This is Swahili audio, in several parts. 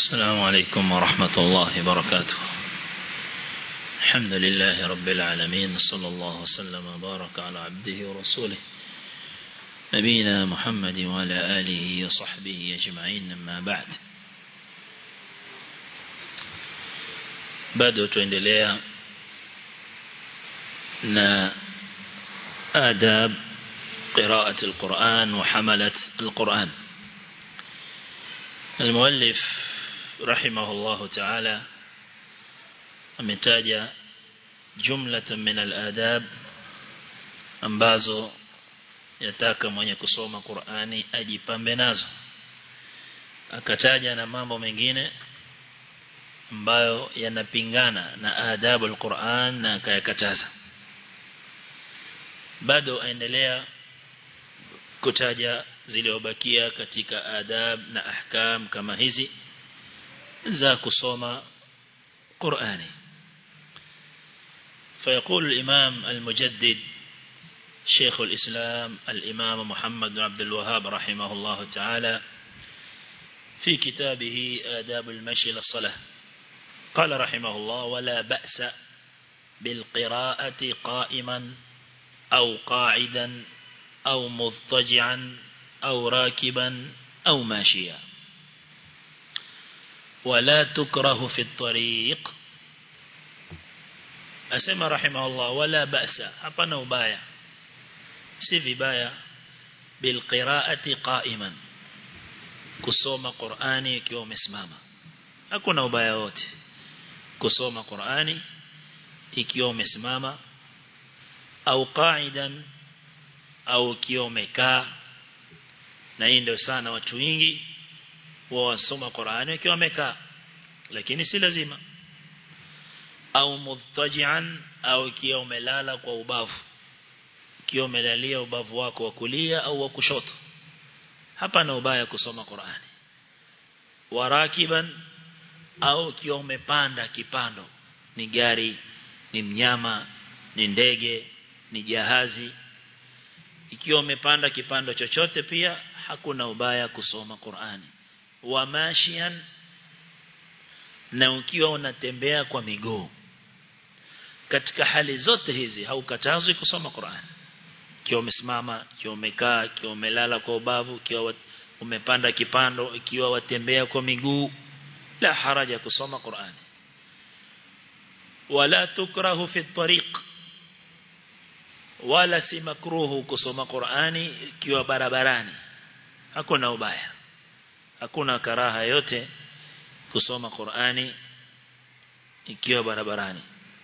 السلام عليكم ورحمة الله وبركاته الحمد لله رب العالمين صلى الله وسلم وبارك على عبده ورسوله نبينا محمد وعلى آله وصحبه أجمعين أما بعد bado tuendelea na adab قراءة القرآن وحملة القرآن المؤلف رحمه الله تعالى ametaja jumlatan min al-adab ambazo yataka mwenye kusoma Qur'ani ajipambe nazo akataja na mambo mengine ambayo yanapingana na adabu al-Qur'an na akayakataza bado aendelea kutaja zilizobakia katika adab na ahkam kama hizi za kusoma Qur'ani فيقول الإمام المجدد شيخ الإسلام الإمام محمد بن عبد الوهاب رحمه الله تعالى في كتابه آداب المشي للصلاة قال رحمه الله ولا بأس بالقراءة قائما أو قاعدا أو مضطجعا أو راكبا أو ماشيا ولا تكره في الطريق أسمى رحمه الله ولا بأس hapana ubaya si vibaya bilqiraati qa'iman kusoma Qur'ani ikiwa umesimama hakuna ubaya wote kusoma Qur'ani ikiwa umesimama au qa'idan au ukiwa umekaa na hii ndio sana watu wengi wao wasoma Qur'ani wakiwa wamekaa lakini si lazima au mudtajian au ikiwa umelala kwa ubavu ikiwa umelalia ubavu wako wa kulia au wa kushoto hapa na ubaya kusoma Qur'ani warakiban au ikiwa umepanda kipando ni gari ni mnyama ni ndege ni jahazi ikiwa umepanda kipando chochote pia hakuna ubaya kusoma Qur'ani wa mashian na ukiwa unatembea kwa miguu katika hali zote hizi haukatazwi kusoma Qur'an ikiwa umesimama ikiwa umekaa ikiwa umelala kwa ubavu ikiwa umepanda kipando ikiwa watembea kwa miguu la haraja kusoma Qur'an wala tukrahu fi tariq wala si makruhu kusoma Qur'ani ikiwa barabarani hakuna ubaya hakuna karaha yote kusoma Qur'ani ikiwa barabarani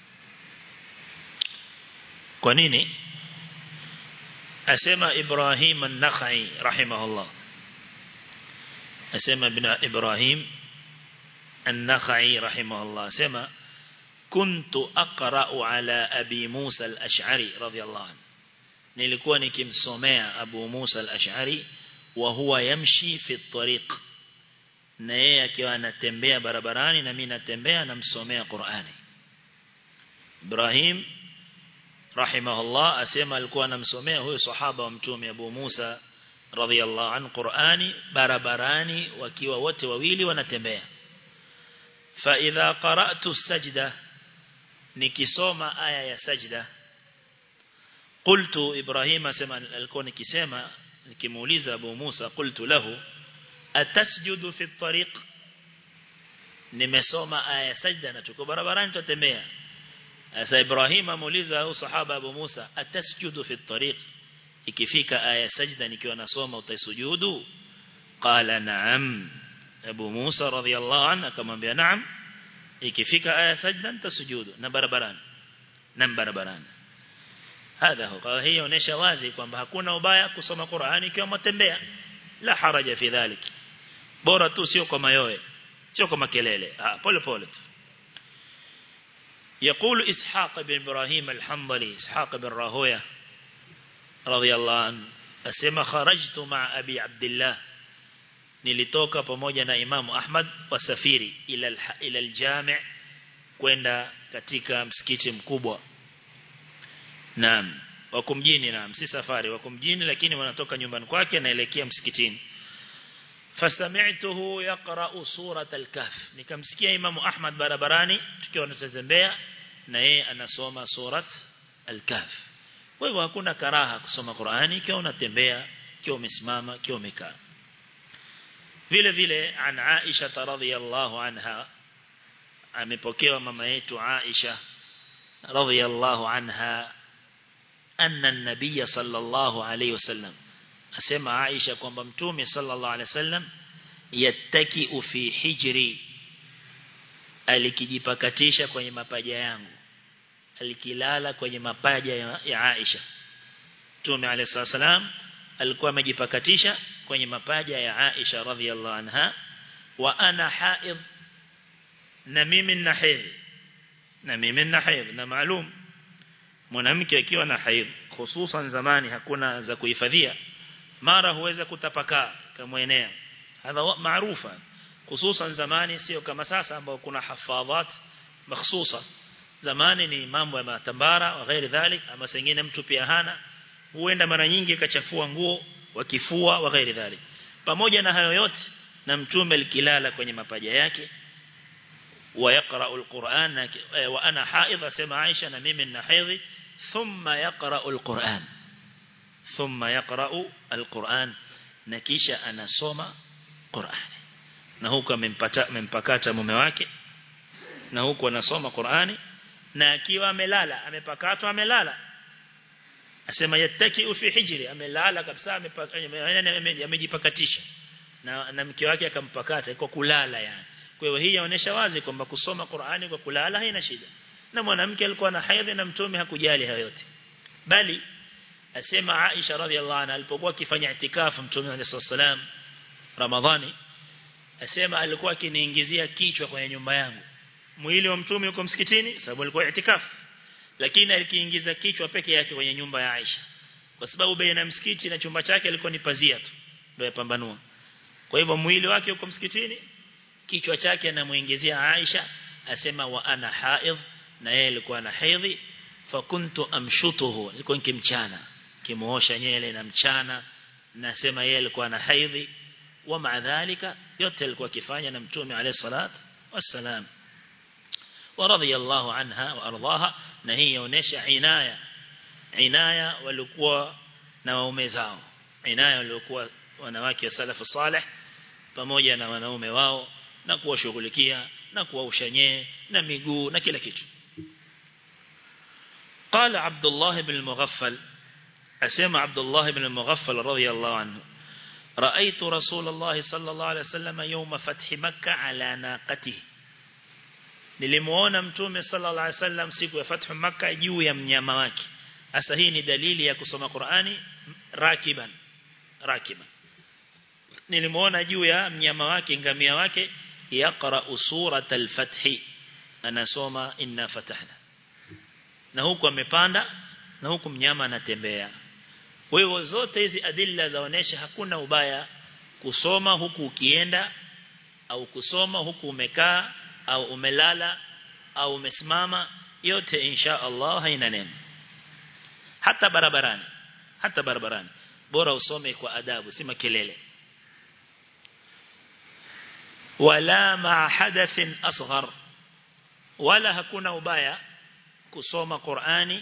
kwa nini asema Ibrahim an-Nakhai rahimahullah asema ibn Ibrahim an-Nakhai rahimahullah asema kuntu aqra'u ala abi Musa al-Ash'ari radiyallahu anhu nilikuwa nikimsomea Abu Musa al-Ash'ari wa huwa yamshi fi at-tariq na yeye akiwa anatembea barabarani na mimi natembea namsomea Qur'ani Ibrahim rahimahullah asema alikuwa anamsomea huyo sahaba wa mtume Abu Musa radhiyallahu an Qur'ani barabarani wakiwa wote wawili wanatembea fa idha qara'tu sajda nikisoma aya ya sajda qultu Ibrahim asema alikuwa nikisema nikimuuliza Abu Musa qultu lahu atasjudu fi tariq nimesoma aya sajda na tuko barabarani tutembea asa Ibrahim amuuliza au sahaba Abu Musa atasjudu fi tariq ikifika aya sajda nikiwa nasoma utaisujudu qala na'am Abu Musa radhiyallahu anhu akamwambia na'am ikifika aya sajda nitasujudu na barabarani na barabarani hadha huwa hiyo inaonyesha wazi kwamba hakuna ubaya kusoma Qur'ani ikiwa mtembea la haraja fi dhalik bora tu sio kwa mayoe sio kwa makelele ah pole pole tu يقول إسحاق بن إبراهيم الحنظلي إسحاق بن راهوية رضي الله عنه أسمى خرجت مع أبي عبد الله nilitoka pamoja na Imam Ahmad wasafiri ila ila aljami' kwenda katika msikiti mkubwa naam wako mjini naam si safari wako mjini lakini wanatoka nyumbani kwake naelekea msikitini fasami'tuhu yaqra'u surat al-kahf nikamsikia imamu ahmad barabarani tukiwa tunatembea na yeye anasoma surat al-kahf kwa hivyo hakuna karaha kusoma Qur'ani ikiwa unatembea ikiwa umesimama ikiwa umekaa vile vile an Aisha radhiyallahu anha amepokewa mama yetu Aisha radhiyallahu anha anna an-nabiy sallallahu alayhi wasallam asema Aisha kwamba mtume sallallahu alayhi wasallam yattaki fi hijri alikijipakatisha kwenye mapaja yangu alikilala kwenye mapaja ya, ya Aisha Mtume عليه الصلاه alikuwa amejipakatisha kwenye mapaja ya Aisha radhiallahu anha wa ana haid na mimi nina haid na mimi nina haid na maalum mwanamke akiwa na haid hususan zamani hakuna za kuhifadhia mara huweza kutapakaa kama enea hadha maarufa hususan zamani sio kama sasa ambao kuna hafadhat makhsusa zamani ni mambo ya matambara wa ghairi dhalik ama sengine mtu pia hana huenda mara nyingi akachafua nguo wakifua wa ghairi dhalik pamoja na hayo yote na mtume alikilala kwenye mapaja yake wa yaqra alquran wa ana haidh asema Aisha na mimi nina haidhi thumma yaqra alquran thumma yaqra alquran na kisha anasoma Qur'an na huko amempata amempakata mume wake na huko anasoma Qur'ani na akiwa amelala amepakatwa amelala asema yattaki fi hijri amelala kabisa amejipakatisha na na mke wake akampakata kwa kulala yani kwa hiyo hii inaonyesha wazi kwamba kusoma Qur'ani kwa kulala haina shida na mwanamke alikuwa na haidhi na mtume hakujali hayo yote bali asema Aisha radhiallahu anha alipokuwa akifanya itikafu mtume alayhi salam Ramadhani asema alikuwa akiniingizia kichwa kwenye nyumba yangu mwili wa mtume uko msikitini sababu alikuwa itikafu lakini alikiingiza kichwa peke yake kwenye nyumba ya Aisha kwa sababu baina msikiti na chumba chake alikuwa ni pazia tu ndio yapambanua kwa hivyo mwili wake uko msikitini kichwa chake anamuingizia Aisha asema wa ana haidh na yeye alikuwa na haidhi fakuntu amshutuhu nilikuwa nikimchana kimuosha nyele na mchana nasema yeye alikuwa na haidhi wa maadhalika yote alikuwa akifanya na mtume alayhi salatu wassalam ورضي الله عنها وارضاها na hii inaonyesha inaya inaya walikuwa na waume zao inaya walikuwa wanawake wa salafu salih pamoja na wanaume wao na kuwashughulikia na kuwaushanyee na miguu na kila kitu قال عبد الله بن المغفل أسمع عبد الله بن المغفل رضي الله عنه رأيت رسول الله صلى الله عليه وسلم يوم فتح مكة على ناقته nilimuona mtume sallallahu alaihi wasallam siku ya fathu makkah juu ya mnyama wake hasa hii ni dalili ya kusoma Qur'ani rakiban rakiban nilimuona juu ya mnyama wake ngamia wake yaqra surat al-fath anasoma inna fatahna na huku amepanda na huku mnyama anatembea kwa hivyo zote hizi adilla zaonesha hakuna ubaya kusoma huku ukienda au kusoma huku umekaa au umelala au umesimama yote insha Allah haina neno hata barabarani hata barabarani bora usome kwa adabu si makelele wala ma hadathin asghar wala hakuna ubaya kusoma Qur'ani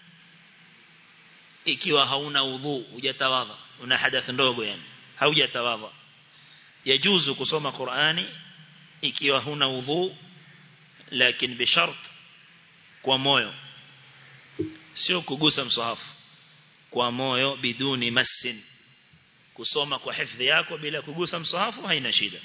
ikiwa hauna udhu hujatawadha una hadath ndogo yani haujatawadha yajuzu kusoma Qur'ani ikiwa huna udhu lakini bishart kwa moyo sio kugusa msahafu kwa moyo biduni masin kusoma kwa hifadhi yako bila kugusa msahafu haina shida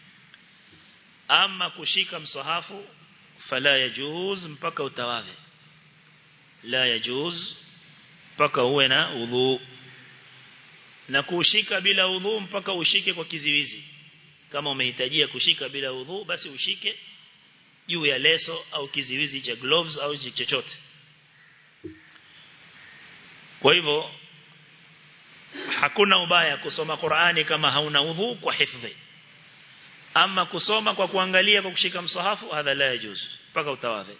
ama kushika msahafu fala yajuz mpaka utawadhe la yajuz mpaka uwe na udhu na kushika bila udhu mpaka ushike kwa kiziwizi kama umehitajia kushika bila udhu basi ushike juu ya leso au kiziwizi cha gloves au chochote kwa hivyo hakuna ubaya kusoma Qur'ani kama hauna udhu kwa hifadhi ama kusoma kwa kuangalia kwa kushika msahafu hadha la yajuz mpaka utawadhe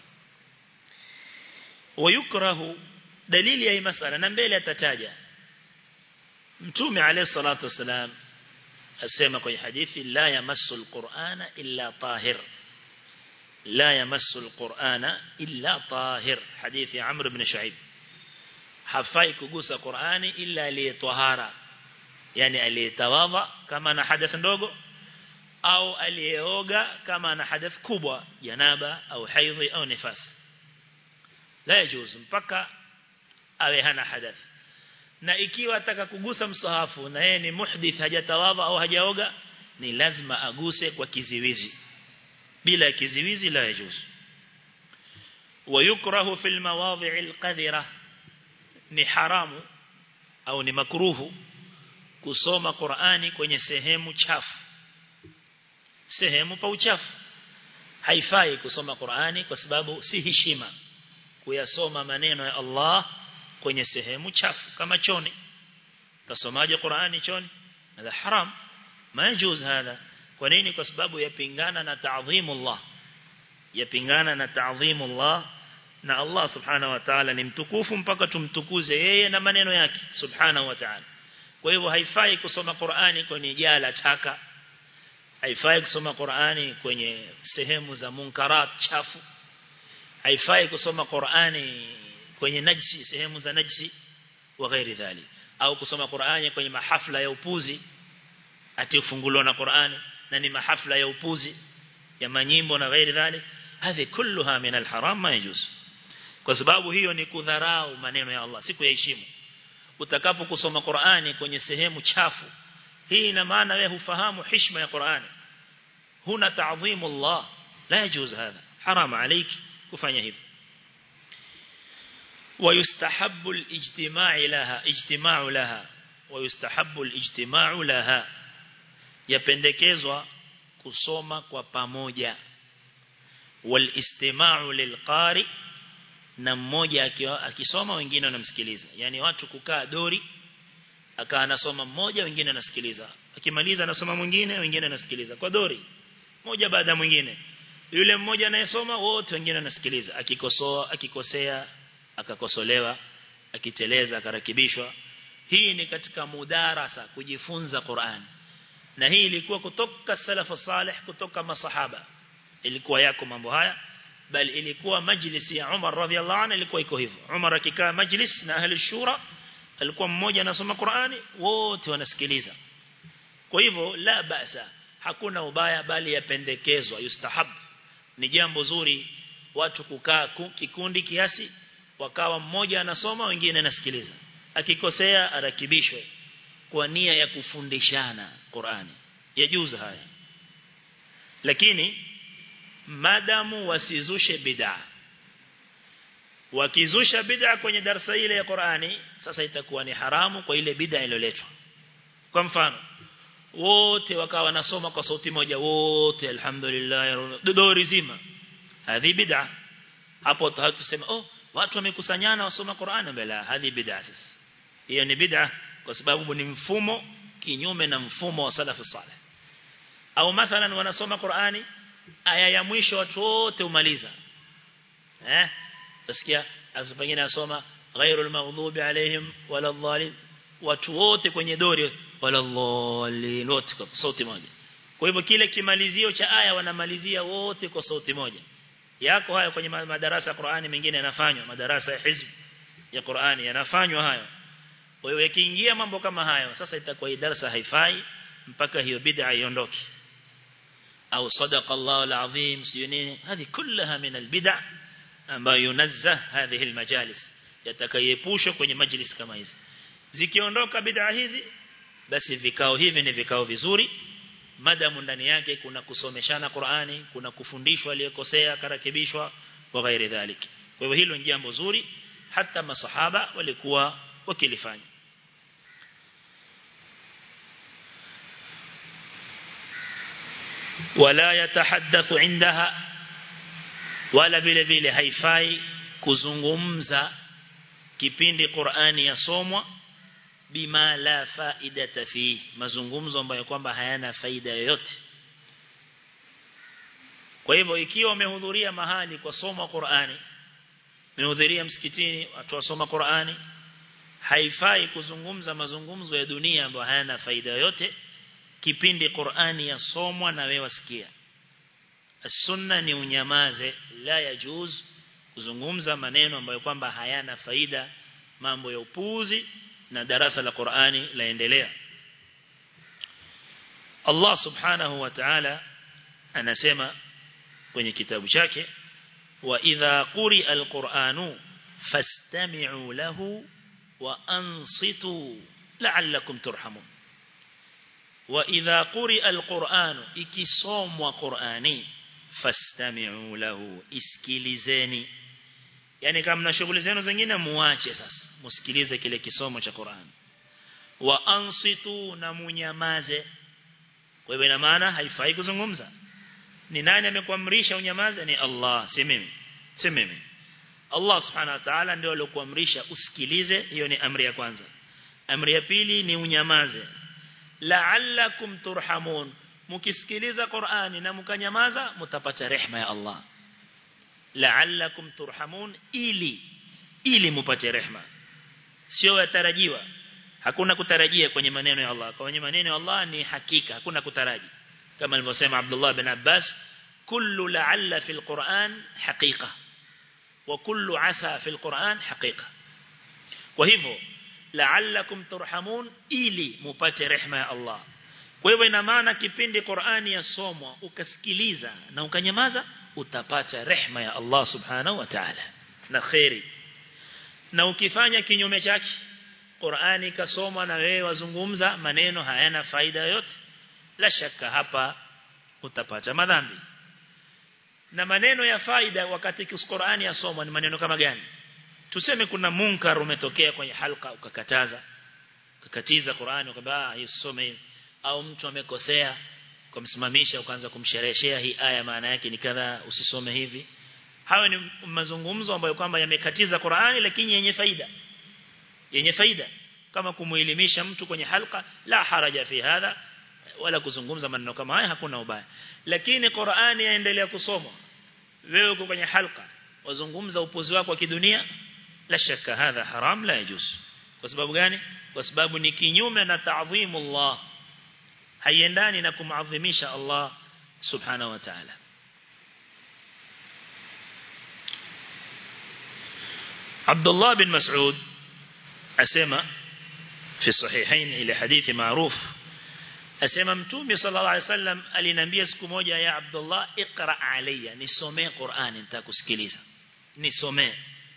wayukrahu dalili ya hii masala na mbele atataja mtume alayhi salatu wasalam asema kwenye hadithi la yamassu alqur'ana illa tahir la yamassu alqur'ana illa tahir hadithi Amr ibn Shu'aib hafai kugusa Qur'ani illa aliyetahara yani aliyetawadha kama na hadath ndogo au aliyeoga kama na hadath kubwa janaba au haidhi au nifas la yajuz mpaka awe hana hadath na ikiwa ataka kugusa msahafu na yeye ni muhdith hajatawadha au hajaoga ni lazima aguse kwa kiziwizi bila kiziwizi la yajuz ويكره في المواضع القذرة ni haramu au ni makruhu kusoma Qur'ani kwenye sehemu chafu sehemu pa uchafu haifai kusoma Qur'ani kwa sababu si heshima kuyasoma maneno ya Allah kwenye sehemu chafu kama choni tasomaje Qur'ani choni hada haram majuz hada kwa nini kwa sababu yapingana na ta'dhimullah yapingana na ta'dhimullah na Allah subhanahu wa ta'ala ni mtukufu mpaka tumtukuze yeye na maneno yake subhanahu wa ta'ala kwa hivyo haifai kusoma Qur'ani kwenye jala chaka haifai kusoma Qur'ani kwenye sehemu za munkarat chafu haifai kusoma Qur'ani kwenye najsi sehemu za najsi wa ghairi dhali au kusoma Qur'ani kwenye mahafla ya upuzi ati ufunguliwa na Qur'ani na ni mahafla ya upuzi ya manyimbo na ghairi dhali hadhi kulluha min alharam ma yajuz kwa sababu hiyo ni kudharau maneno ya Allah siku ya heshima utakapo kusoma Qur'ani kwenye sehemu chafu hii ina maana wewe hufahamu heshima ya Qur'ani huna ta'dhimu Allah la yajuz hadha haram عليك kufanya hivyo ويستحب الاجتماع لها اجتماع لها ويستحب الاجتماع لها yapendekezwa kusoma kwa pamoja walistima'u lilqari na mmoja akiwa akisoma wengine wanamsikiliza yani watu kukaa dori akaa anasoma mmoja wengine anasikiliza akimaliza anasoma mwingine wengine anasikiliza kwa dori moja baada ya mwingine yule mmoja anayesoma wote wengine wanasikiliza akikosoa akikosea akakosolewa akiteleza akarakibishwa hii ni katika mudarasa kujifunza Qur'an na hii ilikuwa kutoka salafu salih kutoka masahaba ilikuwa yako mambo haya bali ilikuwa majlisi ya Umar radhiallahu anhu ilikuwa iko hivyo Umar akikaa majlis na ahli shura alikuwa mmoja anasoma Qur'ani wote wanasikiliza kwa hivyo la basa hakuna ubaya bali yapendekezwa yustahab ni jambo zuri watu kukaa kikundi kiasi wakawa mmoja anasoma wengine anasikiliza akikosea arakibishwe kwa nia ya kufundishana Qur'ani yajuzu haya lakini madamu wasizushe bid'a wakizusha bid'a kwenye darasa ile ya Qur'ani sasa itakuwa ni haramu kwa ile bid'a iliyoletwa kwa mfano wote wakawa wanasoma kwa sauti moja wote alhamdulillah dodori zima hadhi bid'a hapo tutasema oh watu wamekusanyana wasoma Qur'ani bila hadhi bid'a sasa hiyo ni bid'a kwa sababu ni mfumo kinyume na mfumo wa salafu salih au mathalan wanasoma Qur'ani aya ya mwisho watu wote umaliza eh usikia pengine asoma ghairul maghdubi alaihim wala dhalim watu wote kwenye dori wala dhalin wote kwa sauti moja kwa hivyo kile kimalizio cha aya wanamalizia wote kwa sauti moja yako haya kwenye madarasa ya Qur'ani mengine yanafanywa madarasa ya hizb ya Qur'ani yanafanywa hayo kwa hiyo yakiingia mambo kama hayo sasa itakuwa hii darasa haifai mpaka hiyo bid'a iondoke au sadaqa Allah alazim sio nini hizi kullaha min albid'a ambayo yunazzah hadhihi almajalis yatakayepushwa kwenye majlis kama hizi zikiondoka bid'a hizi basi vikao hivi ni vikao vizuri madamu ndani yake kuna kusomeshana Qur'ani kuna kufundishwa aliyekosea karakibishwa wa ghairi dhalik kwa hivyo hilo ni jambo zuri hata masahaba walikuwa wakilifanya wala yatahaddathu indaha wala vile vile haifai kuzungumza kipindi Qur'ani yasomwa bima la faidata fi mazungumzo ambayo kwamba hayana faida yoyote kwa hivyo ikiwa umehudhuria mahali kwa somo Qur'ani umehudhuria msikitini watu wasoma Qur'ani haifai kuzungumza mazungumzo ya dunia ambayo hayana faida yoyote kipindi Qur'ani yasomwa na wewe wasikia sunna ni unyamaze la yajuz kuzungumza maneno ambayo kwamba hayana faida mambo ya upuuzi na darasa la Qur'ani laendelea Allah subhanahu wa ta'ala anasema kwenye kitabu chake wa idha quri'a al-Qur'anu fastami'u lahu wa ansitu la'allakum turhamun wa idha quri'a al-Qur'anu ikisomwa Qur'ani fastami'u lahu isikilizeni yani kama mna shughuli zenu zingine muache sasa musikilize kile kisomo cha Qur'an wa ansitu na munyamaze kwa hivyo ina maana haifai kuzungumza ni nani amekuamrisha unyamaze ni Allah si mimi si mimi Allah subhanahu wa ta'ala ndio aliyokuamrisha usikilize hiyo ni amri ya kwanza amri ya pili ni unyamaze la'allakum turhamun mkisikiliza Qur'ani na mkanyamaza mtapata rehema ya Allah la'allakum turhamun ili ili mupate rehema sio yatarajiwa hakuna kutarajia kwenye maneno ya Allah kwenye maneno ya Allah ni hakika hakuna kutaraji kama alivyosema Abdullah bin Abbas kullu la'alla fil Qur'an haqiqa wa kullu asa fil Qur'an haqiqa kwa hivyo la'allakum turhamun ili mupate rehema ya Allah kwa hivyo ina maana kipindi Qur'ani yasomwa ukasikiliza na ukanyamaza utapata rehema ya Allah subhanahu wa ta'ala na khairi na ukifanya kinyume chake Qur'ani kasomwa na wewe wazungumza maneno hayana faida yoyote la shaka hapa utapata madhambi na maneno ya faida wakati Qur'ani yasomwa ni maneno kama gani tuseme kuna munkar umetokea kwenye halka ukakataza ukakatiza Qur'ani ukaba hii usome au mtu amekosea kumsimamisha ukaanza kumshereheshea hii aya maana yake ni kadha usisome hivi hayo ni mazungumzo ambayo kwamba yamekatiza Qur'ani lakini yenye faida yenye faida kama kumuelimisha mtu kwenye halka la haraja fi hadha wala kuzungumza maneno kama haya hakuna ubaya lakini Qur'ani yaendelea kusomwa wewe uko kwenye halka wazungumza upuzi wako wa kidunia la shaka hadha haram la yajuz kwa sababu gani kwa sababu ni kinyume na ta'dhimullah haiendani na kumadhimisha Allah subhanahu wa ta'ala Abdullah bin Mas'ud asema في الصحيحين إلى حديث معروف asema mtume sallallahu alaihi wasallam aliniambia siku moja ya Abdullah iqra alayya nisomee Qur'ani nitakusikiliza nisomee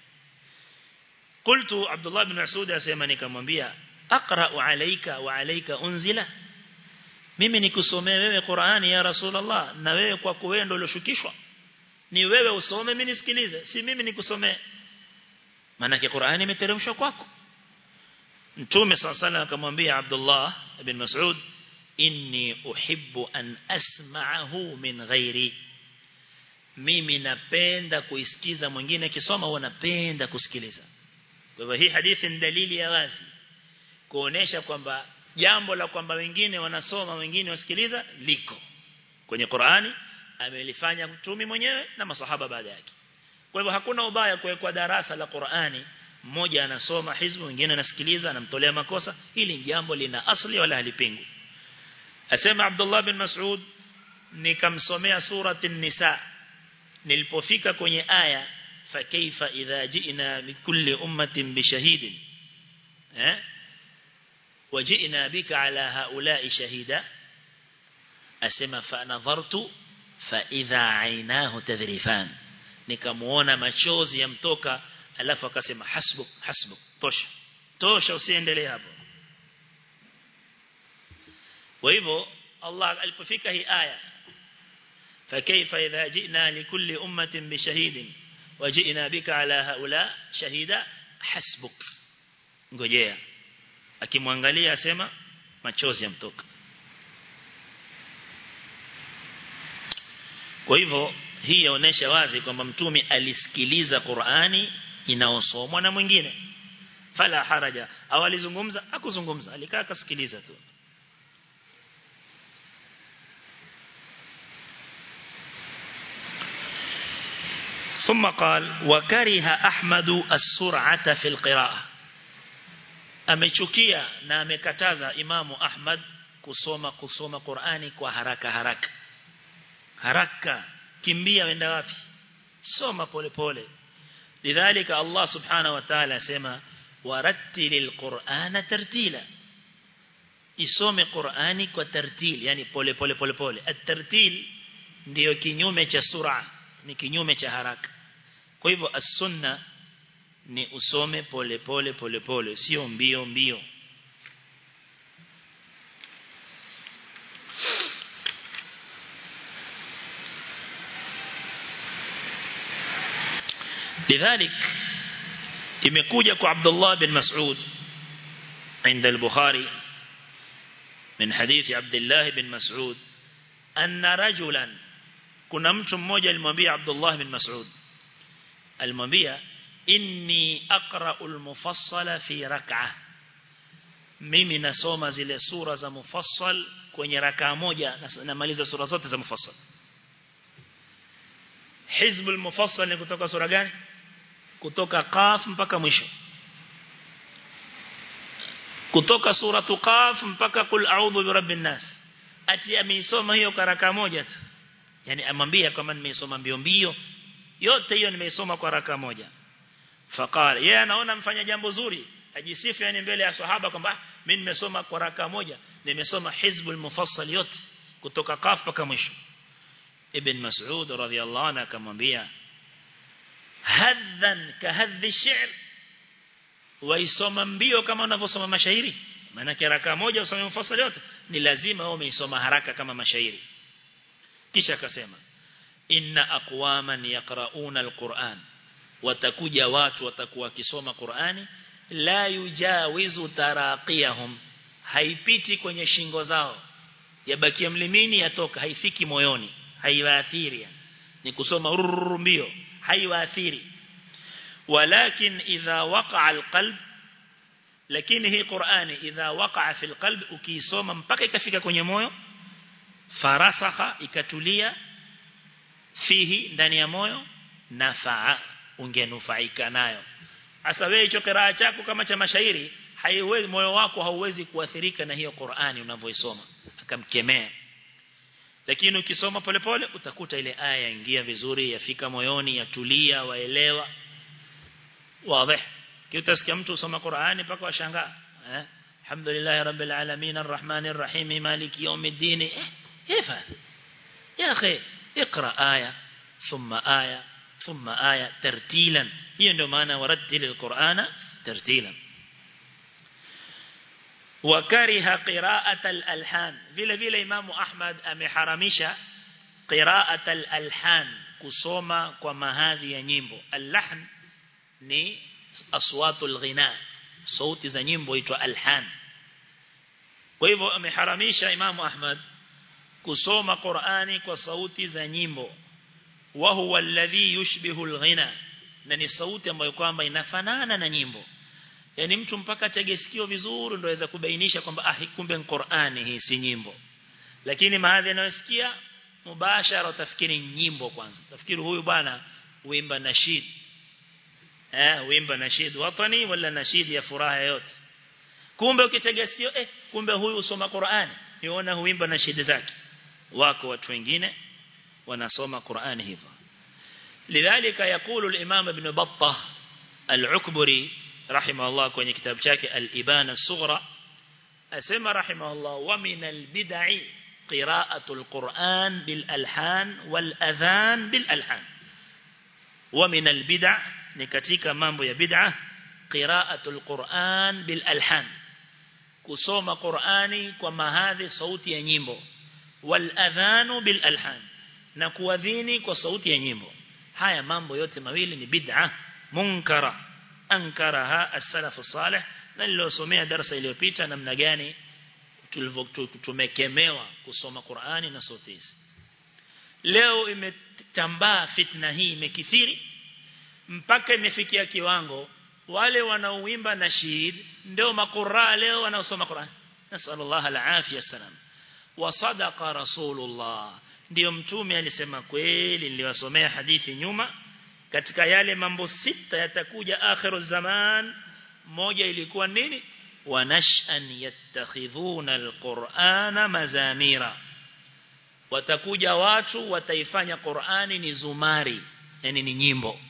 qultu Abdullah bin Mas'ud asema nikamwambia aqra alayka wa alayka unzila mimi nikusomee wewe Qur'ani ya Rasulullah na wewe kwa wewe ndio ulioshukishwa ni wewe usome mimi nisikilize si mimi nikusomee maana Qur'ani imeteremshwa kwako Mtume sallallahu alayhi akamwambia Abdullah ibn Mas'ud inni uhibbu an asma'ahu min ghairi mimi napenda kuisikiza mwingine akisoma au napenda kusikiliza kwa hivyo hii hadithi ni dalili ya wazi kuonesha kwamba jambo la kwamba wengine wanasoma wengine wasikiliza liko kwenye Qur'ani amelifanya mtumi mwenyewe na masahaba baada yake kwa hivyo hakuna ubaya kuwekwa darasa la Qur'ani mmoja anasoma hizbu mwingine anasikiliza anamtolea makosa hili jambo lina asli wala halipingwi asema Abdullah bin Mas'ud nikamsomea surati an-nisa nilipofika kwenye aya fa kaifa idha ji'na bikulli ummatin bishahidin eh wajina bika ala haula'i shahida asema fa nadhartu fa idha aynahu tadhrifan nikamuona machozi yamtoka alafu akasema hasbuk hasbuk tosha tosha usiendelee hapo kwa hivyo Allah alipofika hii aya فكيف إذا جئنا لكل أمة بشهيد وجئنا بك على هؤلاء شهيدا حسبك ngojea akimwangalia asema machozi yamtoka kwa hivyo hii yaonesha wazi kwamba mtume alisikiliza Qur'ani inaosomwa na mwingine fala haraja au alizungumza akuzungumza alikaa akasikiliza tu ثم قال وكره أحمد السرعة في القراءة amechukia na amekataza imamu Ahmad kusoma kusoma Qur'ani kwa haraka haraka haraka kimbia wenda wapi soma pole pole lidhalika Allah subhanahu wa ta'ala asema warattilil qur'ana tartila isome Qur'ani kwa tartil yani pole pole pole pole at-tartil ndiyo kinyume cha sura ni kinyume cha haraka kwa hivyo as-sunna ni usome pole pole pole pole sio mbio mbio لذلك imekuja kwa Abdullah bin Mas'ud عند البخاري من حديث عبد الله بن مسعود أن رجلا كنا mtu mmoja alimwambia Abdullah bin Mas'ud alimwambia inni aqra'u al-mufassala fi rak'ah mimi nasoma zile sura za mufassal kwenye rakaa moja namaliza sura zote za mufassal hizbul mufassal ni kutoka sura gani kutoka qaf mpaka mwisho kutoka suratu qaf mpaka kul a'udhu birabbin nas ati ameisoma hiyo karaka moja tu yani amwambia kama nimeisoma mbio mbio yote hiyo nimeisoma kwa raka moja faqala yeye anaona mfanya jambo zuri ajisifu yani mbele ya sahaba kwamba mimi nimesoma kwa raka moja nimesoma hizbul mufassal yote kutoka qaf mpaka mwisho ibn mas'ud radhiyallahu anhu akamwambia hadhan kahadhi ash-shi'r waisoma mbio kama unavyosoma mashairi maana raka moja usome mufassal yote ni lazima wewe umeisoma haraka kama mashairi kisha akasema inna aqwaman yaqrauna alquran watakuja watu watakuwa wakisoma Qur'ani la yujawizu taraqiyahum haipiti kwenye shingo zao yabakia mlimini yatoka haifiki moyoni haiwaathiri ni kusoma mbio haiwaathiri walakin idha waqa'a alqalb lakini hii Qur'ani idha waqa'a fil qalb ukisoma mpaka ikafika kwenye moyo farasakha ikatulia fihi ndani ya moyo nafaa ungenufaika nayo hasa wewe hicho kiraa chako kama cha mashairi haiwezi moyo wako hauwezi kuathirika na hiyo Qur'ani unavyoisoma akamkemea lakini ukisoma polepole utakuta ile aya yaingia vizuri yafika moyoni yatulia waelewa wazi kiutasikia mtu usoma Qur'ani paka washangaa eh alhamdulillah rabbil alamin arrahmanir rahim maliki yawmiddin eh كيف يا أخي اقرأ آية ثم آية ثم آية ترتيلا هي عندما ورتل القرآن ترتيلا وكره قراءة الألحان vile vile Imam Ahmad ameharamisha قراءة الألحان kusoma kwa mahadhi ya nyimbo al-lahn ni aswatul ghina sauti za nyimbo huitwa alhan kwa hivyo ameharamisha Imam Ahmad kusoma Qur'ani kwa sauti za nyimbo wa huwa alladhi yushbihu al-ghina na ni sauti ambayo kwamba inafanana na nyimbo yani mtu mpaka tege sikio vizuri ndio aweza kubainisha kwamba ah kumbe ni Qur'ani hii si nyimbo lakini maadhi anayosikia mubashara utafikiri nyimbo kwanza utafikiri huyu bwana uimba nashid eh uimba nashid watani wala nashid ya furaha yote kumbe ukitega sikio eh kumbe huyu usoma Qur'ani niona huimba nashid zake wako watu wengine wanasoma Qur'ani hivyo lidhalika yakulu al-imam ibn battah al-ukburi rahimahullah kwenye kitabu chake al-ibana as-sughra asema rahimahullah wa min al-bid'i qira'atu al-Qur'an bil alhan wal adhan bil alhan wa min al-bid'a ni katika mambo ya bid'a qira'atu al-Qur'an bil alhan kusoma Qur'ani kwa mahadhi sauti ya nyimbo wal adhanu bil alhan na kuadhini kwa sauti ya nyimbo haya mambo yote mawili ni bid'a munkara ankaraha as-salaf as-salih na nilosomea darasa iliyopita namna gani tumekemewa kusoma Qur'ani na sauti hizi leo imetambaa fitna hii imekithiri mpaka imefikia kiwango wale wanaoimba nashid ndio makuraa leo wanaosoma Qur'an nasallallahu alafia salam wa sadaqa rasulullah ndio mtume alisema kweli niliwasomea hadithi nyuma katika yale mambo sita yatakuja akhiru zaman moja ilikuwa nini ونشأن يتخذون القرآن مزاميرا watakuja watu wataifanya Qur'ani ni zumari yani ni nyimbo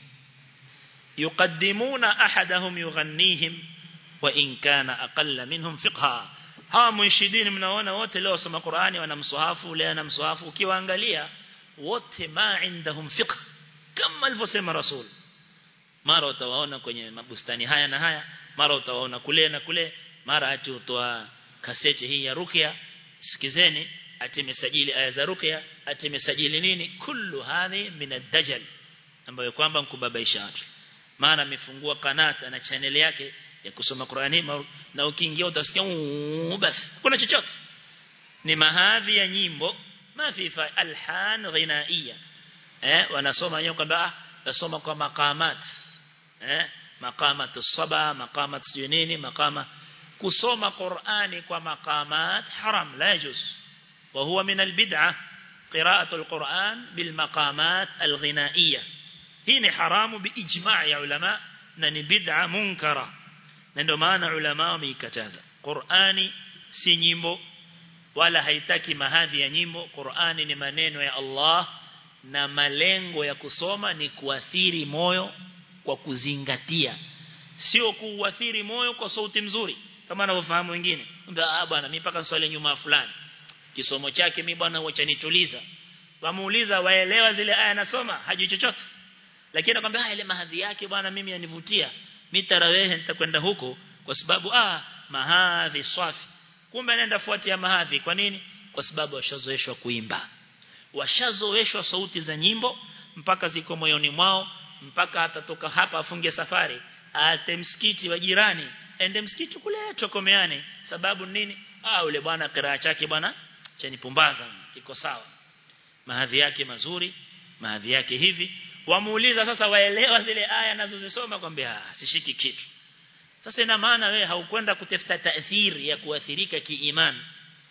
yuqaddimuna ahadahum yughannihim wa in kana aqalla minhum fiqha hawa munshidin mnaona wote leo soma Qur'ani wana mswahafu leo na mswahafu ukiwaangalia wote ma indahum fiqh kama alivyosema rasul mara utawaona kwenye mabustani haya na haya mara utawaona kule na kule mara ati utoa kaseti hii ya ruqya sikizeni ati mesajili aya za ruqya ati mesajili nini kullu hadhi min ad-dajjal ambayo kwamba mkubabaisha watu maana amefungua kanata na channel yake ya kusoma Qur'ani na ukiingia utasikia basi kuna chochote ni mahadhi ya nyimbo mafifa alhan ghinaiya eh wanasoma wenyewe kwamba nasoma kwa maqamat eh maqamat as-saba maqamat nini maqama kusoma Qur'ani kwa maqamat haram la yajuz wa huwa min al-bid'ah qira'atu al-Qur'an bil maqamat al-ghinaiya hii ni haramu biijma' ya ulama na ni bid'a munkara na ndio maana ulama wameikataza Qur'ani si nyimbo wala haitaki mahadhi ya nyimbo Qur'ani ni maneno ya Allah na malengo ya kusoma ni kuathiri moyo kwa kuzingatia sio kuathiri moyo kwa sauti mzuri kama anavyofahamu wengine ah bwana mimi paka swali nyuma fulani kisomo chake mimi bwana wacha nituliza wamuuliza waelewa zile aya nasoma hajui chochote lakini anakuambia ile mahadhi yake bwana mimi yanivutia mimi tarawehe nitakwenda huko kwa sababu ah mahadhi swafi kumbe anaenda fuatia mahadhi kwa nini kwa sababu washazoeshwa kuimba washazoeshwa sauti za nyimbo mpaka ziko moyoni mwao mpaka atatoka hapa afunge safari ate msikiti wa jirani ende msikiti kule tokomeane sababu nini ah ule bwana kiraa chake bwana chanipumbaza kiko sawa mahadhi yake mazuri mahadhi yake hivi wamuuliza sasa waelewa zile aya nazozisoma kwambia sishiki kitu sasa ina maana wewe haukwenda kutafuta taathiri ya kuathirika kiiman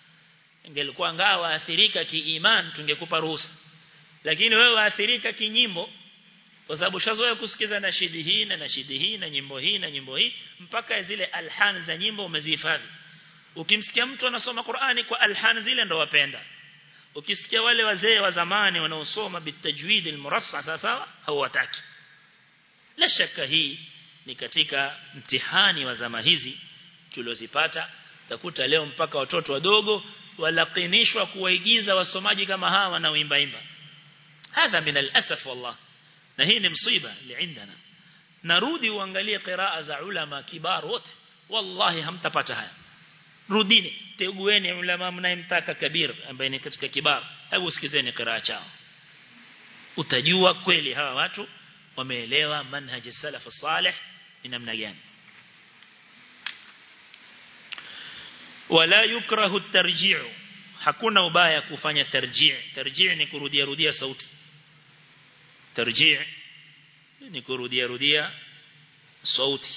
ingelikuwa ngao waathirika kiiman tungekupa ruhusa lakini wewe waathirika kinyimbo kwa sababu shazoea kusikiza nashidi hii na nashidi hii na nyimbo hii na nyimbo hii mpaka zile alhan za nyimbo umezihifadhi ukimsikia mtu anasoma Qur'ani kwa alhan zile ndo wapenda ukisikia wale wazee wa zamani wanaosoma bitajwid almurassa sasa hawataki la shaka hii ni katika mtihani wa zama hizi tuliozipata takuta leo mpaka watoto wadogo walaqinishwa kuwaigiza wasomaji kama hawa wanaoimba imba hadha min alasaf wallah na hii ni msiba liindana narudi uangalie qiraa za ulama kibar wote wallahi hamtapata haya rudini tegueni ulama mnayemtaka kabir ambaye ni katika kibar hebu sikizeni qiraa chao utajua kweli hawa watu wameelewa manhaji salaf salih ni namna gani wala yukrahu at-tarji'u hakuna ubaya kufanya tarji' tarji' ni kurudia rudia sauti tarji' ni kurudia rudia sauti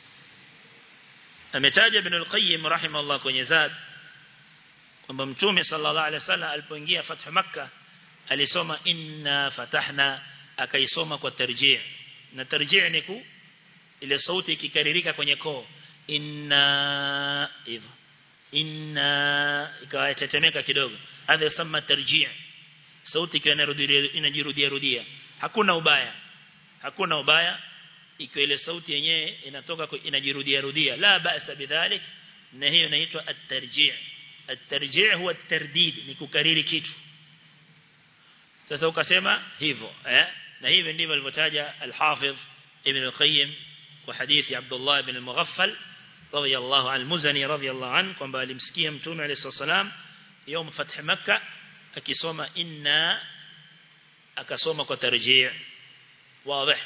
ametaja ibn al-qayyim rahimahullah kwenye zad kwamba mtume sallallahu alaihi wasallam alipoingia fathu makkah alisoma inna fatahna akaisoma kwa tarji' na tarji' ni ku ile sauti ikikaririka kwenye koo inna hivyo inna ikawa tetemeka kidogo hadha yasema tarji' sauti ikiwa inajirudia rudia hakuna ubaya hakuna ubaya ikiwa ile sauti yenyewe inatoka inajirudia rudia la ba'sa bidhalik na hiyo inaitwa at-tarji' at-tarji' huwa at-tardid ni kukariri kitu sasa ukasema hivyo eh na hivi ndivyo alivyotaja al-Hafidh Ibn al-Qayyim kwa hadithi Abdullah ibn al-Mughaffal radiyallahu al-Muzani radiyallahu anhu kwamba alimsikia Mtume alayhi salam يوم فتح مكة akisoma inna akasoma kwa tarjii واضح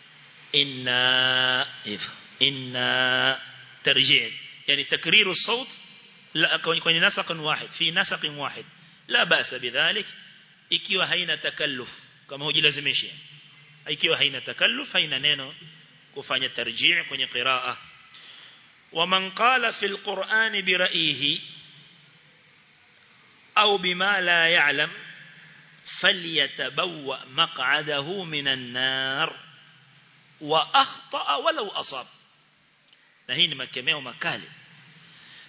inna if inna tarjii yani takriru الصوت لا kwenye nasaq واحد في نسق واحد لا باس بذلك ikiwa haina takalluf kama hujilazimishi ikiwa haina takalluf haina neno kufanya tarjii kwenye qiraa ومن قال في القرآن برأيه أو بما لا يعلم فليتبوأ مقعده من النار وأخطأ ولو أصاب na hii ni makemeo makali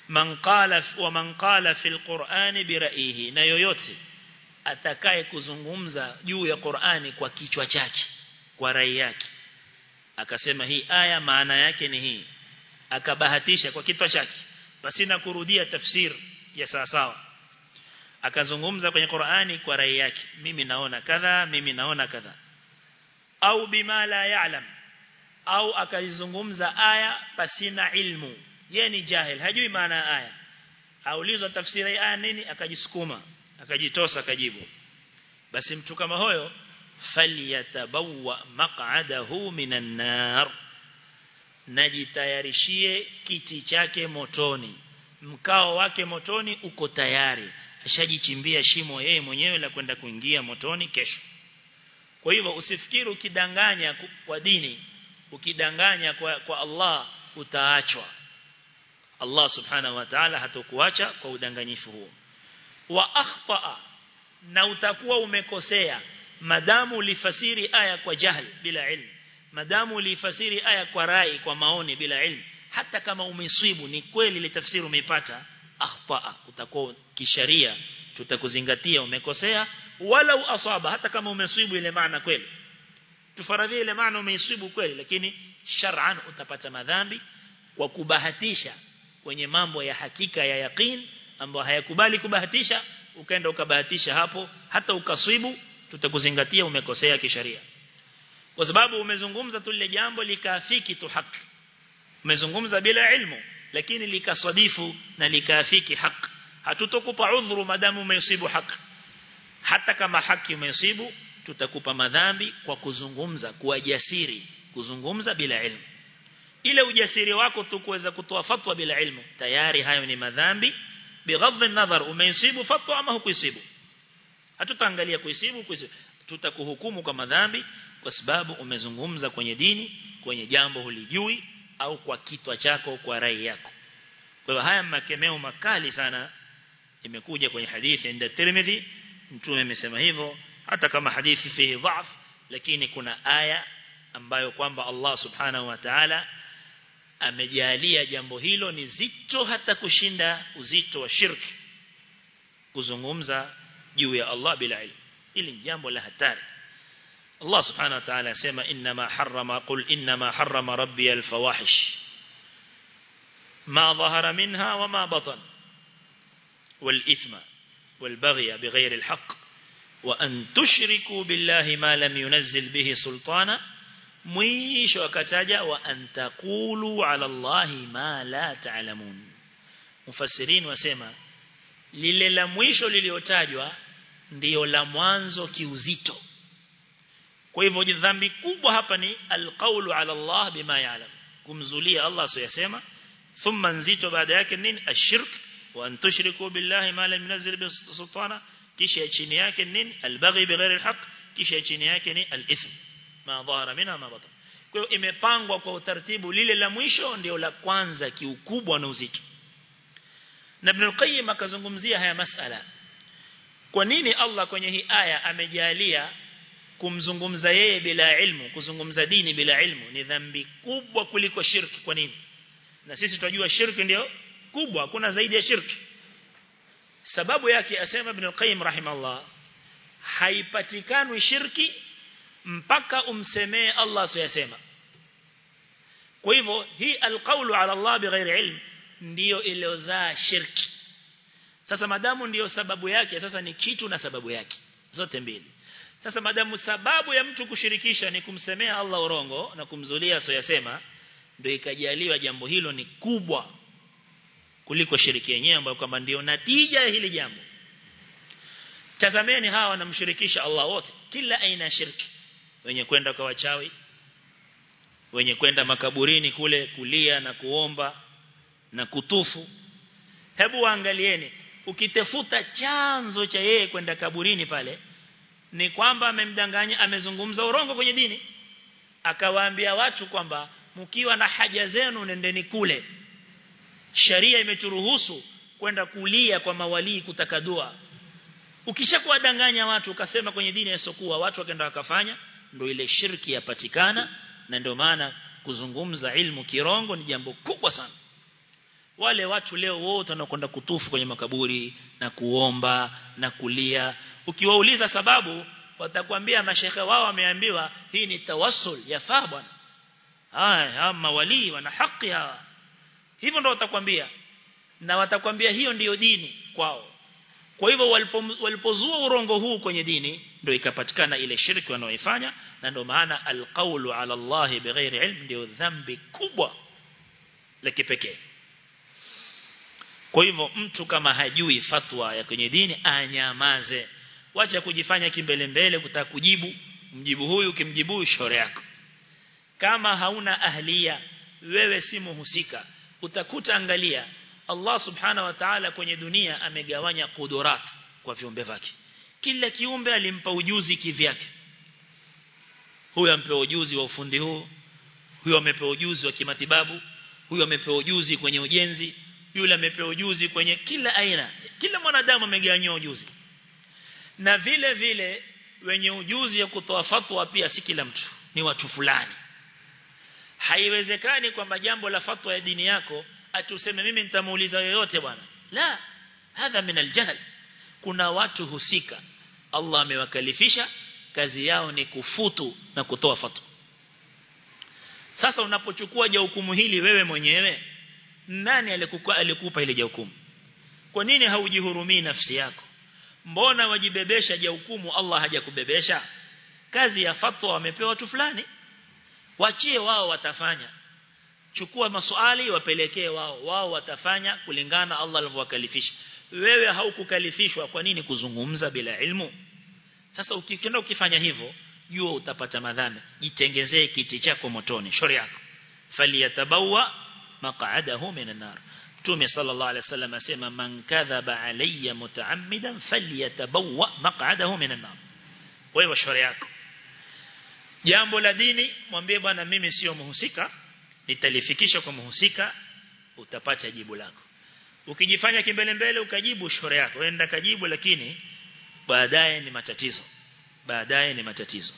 man qala wa man qala fil qur'ani bi ra'yihi na yoyote atakaye kuzungumza juu ya Qur'ani kwa kichwa chake kwa rai yake akasema hii aya maana yake ni hii akabahatisha kwa kichwa chake pasina kurudia tafsir ya sawa sawa akazungumza kwenye Qur'ani kwa rai yake mimi naona kadha mimi naona kadha au bima la ya'lam au akazungumza aya pasina ilmu yeye ni jahil hajui maana ya aya aulizwa tafsiri ya aya nini akajisukuma akajitosa akajibu basi mtu kama huyo falyatabawwa maq'adahu minan nar najitayarishie kiti chake motoni mkao wake motoni uko tayari ashajichimbia shimo yeye mwenyewe la kwenda kuingia motoni kesho kwa hivyo usifikiri ukidanganya kwa dini ukidanganya kwa, kwa Allah utaachwa Allah subhanahu wa ta'ala hatakuacha kwa udanganyifu huo wa akhtaa na utakuwa umekosea madamu ulifasiri aya kwa jahl bila ilmu madamu ulifasiri aya kwa rai kwa maoni bila ilmu hata kama umesibu ni kweli ile tafsiri umeipata akhtaa utakuwa kisharia tutakuzingatia umekosea wala asaba hata kama umesibu ile maana kweli tufaradhie ile maana umeisibu kweli lakini shar'an utapata madhambi kwa kubahatisha kwenye mambo ya hakika ya yaqeen ambayo hayakubali kubahatisha ukaenda ukabahatisha hapo hata ukaswibu tutakuzingatia umekosea kisharia kwa sababu umezungumza tu lile jambo likafiki tu haki umezungumza bila ilmu lakini likasadifu na likafiki haki hatutokupa udhuru madamu umesibu haki hata kama haki umesibu tutakupa madhambi kwa kuzungumza kuwa jasiri kuzungumza bila ilmu ile ujasiri wako tu kuweza kutoa fatwa bila ilmu tayari hayo ni madhambi bighadhi an-nadhar umeisibu fatwa ama hukuisibu hatutaangalia kuisibu kuisibu tutakuhukumu kwa madhambi kwa sababu umezungumza kwenye dini kwenye jambo hulijui au kwa kitwa chako kwa rai yako kwa hiyo haya makemeo makali sana imekuja kwenye hadithi inda Tirmidhi mtume amesema hivyo hata kama hadithi fihi dhaf lakini kuna aya ambayo kwamba Allah subhanahu wa ta'ala amejalia jambo hilo ni zito hata kushinda uzito wa shirki kuzungumza juu ya Allah bila ilmu ili jambo la hatari Allah subhanahu wa ta'ala asema inma harrama qul inma harrama rabbi al-fawahish ma dhahara minha wa ma batan wal ithma wal baghy bighayri al-haqq wa an tushriku billahi ma lam yunzil bihi sultana mwisho akataja wa antaqulu ala Allahi ma la ta'lamun mufassirin wasema lile la mwisho liliotajwa ndiyo la mwanzo kiuzito kwa hivyo dhambi kubwa hapa ni alqaulu ala Allah bima ya'lam kumzulia Allah asiyasema thumma nzito baada yake nini ashirk wa an tushriku billahi ma lam yunzil bihi sultana kisha chini yake nini albaghi bighairi alhaq kisha chini yake ni alithm ma dhahara minha ma batan kwa hiyo imepangwa kwa utaratibu lile la mwisho ndio la kwanza kiukubwa na uzito na Ibn al-Qayyim akazungumzia haya masala kwa nini Allah kwenye hii aya amejalia kumzungumza yeye bila ilmu kuzungumza dini bila ilmu ni dhambi kubwa kuliko shirki kwa nini na sisi tunajua shirki ndio kubwa hakuna zaidi ya shirki sababu yake asema Ibn al-Qayyim rahimahullah haipatikani shirki mpaka umsemee Allah asiyasema kwa hivyo hii alqaulu ala Allah bighairi ilm ndiyo iliozaa shirki sasa madamu ndiyo sababu yake sasa ni kitu na sababu yake zote mbili sasa madamu sababu ya mtu kushirikisha ni kumsemea Allah urongo na kumzulia asiyasema ndio ikajaliwa jambo hilo ni kubwa kuliko shiriki yenyewe ambayo kwamba ndio natija ya hili jambo tazameni hawa wanamshirikisha Allah wote kila aina ya shirki wenye kwenda kwa wachawi wenye kwenda makaburini kule kulia na kuomba na kutufu hebu waangalieni ukitefuta chanzo cha yeye kwenda kaburini pale ni kwamba amemdanganya amezungumza urongo kwenye dini akawaambia watu kwamba mkiwa na haja zenu nendeni kule sharia imeturuhusu kwenda kulia kwa mawalii kutaka dua ukishakuwa danganya watu ukasema kwenye dini yasokuwa watu wakaenda wakafanya ndio ile shirki yapatikana na ndio maana kuzungumza ilmu kirongo ni jambo kubwa sana wale watu leo wote wanakwenda kutufu kwenye makaburi na kuomba na kulia ukiwauliza sababu watakwambia mashekhe wao wameambiwa hii ni tawassul yafaa bwana haya mawali wana haki hawa hivyo ndio watakwambia na watakwambia hiyo ndiyo dini kwao kwa hivyo walipozua urongo huu kwenye dini ndio ikapatikana ile shirki wanaoifanya na ndio maana alqaulu ala Allah bighairi ilm ndio dhambi kubwa la kipekee kwa hivyo mtu kama hajui fatwa ya kwenye dini anyamaze wacha kujifanya kimbele mbele kutaka kujibu mjibu huyu kimjibu shore yako kama hauna ahlia wewe si muhusika utakuta angalia Allah subhana wa ta'ala kwenye dunia amegawanya kudurat kwa viumbe vyake kila kiumbe alimpa ujuzi kivyake huyu ampewa ujuzi wa ufundi huu huyu amepewa ujuzi wa kimatibabu huyu amepewa ujuzi kwenye ujenzi yule amepewa ujuzi kwenye kila aina kila mwanadamu amegawanywa ujuzi na vile vile wenye ujuzi ya kutoa fatwa pia si kila mtu ni watu fulani haiwezekani kwamba jambo la fatwa ya dini yako atuseme mimi nitamuuliza yoyote bwana la hadha min aljahl kuna watu husika Allah amewakalifisha kazi yao ni kufutu na kutoa fatwa sasa unapochukua hukumu hili wewe mwenyewe nani alikupa alikupa ile hukumu kwa nini haujihurumii nafsi yako mbona wajibebesha hukumu Allah hajakubebesha kazi ya fatwa wamepewa watu fulani wachie wao watafanya chukua maswali wapelekee wao wao watafanya kulingana Allah alivyowakalifisha wewe haukukalifishwa kwa nini kuzungumza bila ilmu sasa ukikwenda ukifanya hivyo jua utapata madhambi jitengezee kiti chako motoni shauri yako faliyatabawa maq'adahu minan nar Mtume sallallahu alaihi wasallam asema man kadhaba alayya mutaammidan falyatabawa maq'adahu minan nar kwa hivyo shauri yako jambo la dini mwambie bwana mimi sio muhusika nitalifikisha kwa muhusika utapata jibu lako ukijifanya kimbele mbele ukajibu shauri yako wenda kajibu lakini baadaye ni matatizo baadaye ni matatizo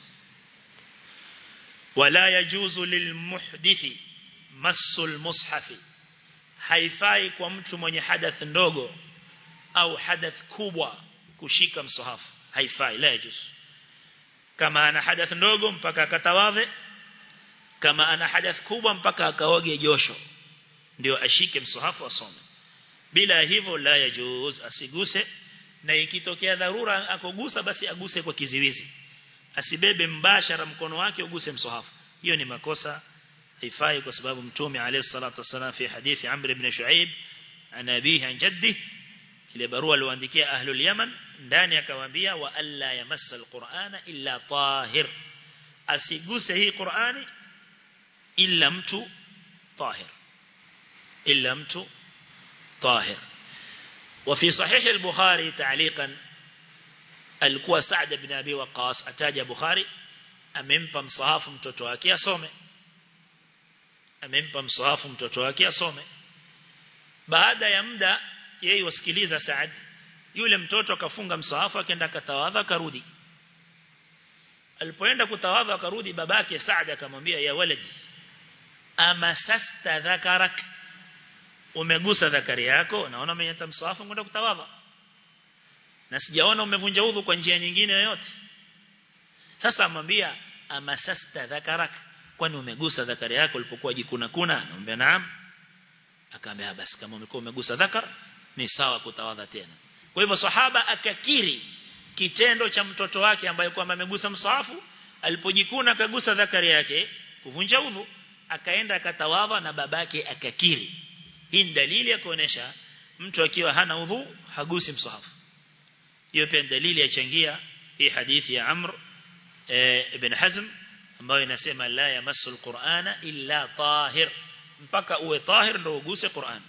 wala yajuzu lilmuhdithi masul mushafi haifai kwa mtu mwenye hadath ndogo au hadath kubwa kushika msahafu haifai la yajuzu kama ana hadath ndogo mpaka akatawadhe kama ana hadath kubwa mpaka akaoge josho ndio ashike msahafu asome bila hivyo la yajuz asiguse na ikitokea dharura akogusa basi aguse kwa kiziwizi asibebe mbashara mkono wake uguse msahafu hiyo ni makosa haifai kwa sababu mtume alayhi salatu wasallam fi hadithi Amr ibn Shuaib ana abihi an jaddi ile barua aliyoandikia ahlul Yaman ndani akawaambia wa alla yamassa alqur'ana illa tahir asiguse hii Qur'ani illa mtu tahir illa mtu طاهر وفي صحيح البخاري تعليقا alikuwa Sa'd ibn Abi Waqqas ataja Bukhari amempa msahafu mtoto wake asome amempa msahafu mtoto wake asome baada ya muda yeye wasikiliza Sa'd yule mtoto akafunga msahafu akaenda katawadha karudi alipoenda kutawadha akarudi babake Sa'd akamwambia ya waladi amasasta dhakarak umegusa dhakari yako naona umenyata msahafu kwenda kutawadha na sijaona umevunja udhu kwa njia nyingine yoyote sasa amwambia amasasta dhakarak kwani umegusa dhakari yako ulipokuwa jikuna kuna anamwambia naam akaambia basi kama umekuwa umegusa dhakar ni sawa kutawadha tena kwa hivyo sahaba akakiri kitendo cha mtoto wake ambaye kwamba amegusa msahafu alipojikuna akagusa dhakari yake kuvunja udhu akaenda akatawadha na babake akakiri hii ni dalili ya kuonesha mtu akiwa hana udhu hagusi msahafu hiyo pia dalili yachangia hii hadithi ya Amr e, ibn Hazm ambayo inasema la yamassul Qur'ana illa tahir mpaka uwe tahir ndio uguse Qur'an